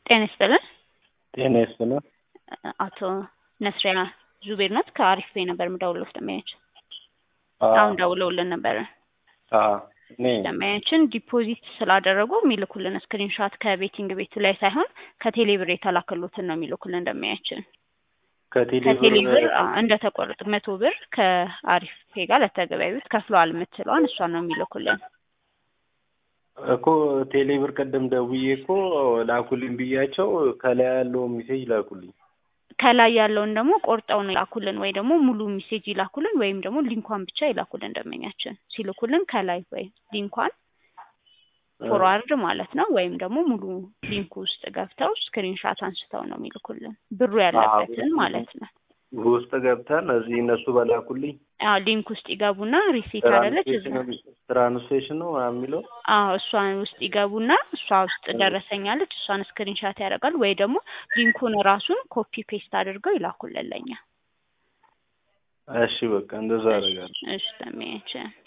ጤና ይስጥልን። ጤና ይስጥልን። አቶ ነስሪያ ዙቤር ናት። ከአሪፍ ቤ ነበር የምደውለው ደንበኛችን አሁን ደውለውልን ነበረ። እኔ ደንበኛችን ዲፖዚት ስላደረጉ የሚልኩልን ስክሪንሻት ከቤቲንግ ቤቱ ላይ ሳይሆን ከቴሌብር የተላከሉትን ነው የሚልኩልን ደንበኛችን ከቴሌብር እንደተቆረጡ መቶ ብር ከአሪፍ ፔ ጋር ለተገበያዩት ከፍለዋል የምትለዋን እሷን ነው የሚልኩልን። እኮ ቴሌብር ቀደም ደውዬ እኮ ላኩልኝ ብያቸው ከላይ ያለውን ሜሴጅ ላኩልኝ። ከላይ ያለውን ደግሞ ቆርጠው ነው ይላኩልን፣ ወይ ደግሞ ሙሉ ሜሴጅ ይላኩልን፣ ወይም ደግሞ ሊንኳን ብቻ ይላኩልን። ደንበኛችን ሲልኩልን ከላይ ወይ ሊንኳን ፎርዋርድ ማለት ነው፣ ወይም ደግሞ ሙሉ ሊንኩ ውስጥ ገብተው ስክሪንሻት አንስተው ነው የሚልኩልን ብሩ ያለበትን ማለት ነው። ውስጥ ገብተን እዚህ እነሱ በላኩልኝ አዎ ሊንክ ውስጥ ይገቡና ሪሲት አለች እዛ ትራንስሌሽን ነው ምናምን የሚለው አዎ እሷን ውስጥ ይገቡና እሷ ውስጥ ደረሰኛለች እሷን ስክሪንሻት ያደርጋሉ ወይ ደግሞ ሊንኩን ራሱን ኮፒ ፔስት አድርገው ይላኩልን ለኛ። እሺ በቃ እንደዛ አደርጋለሁ። እሺ ተመያቸ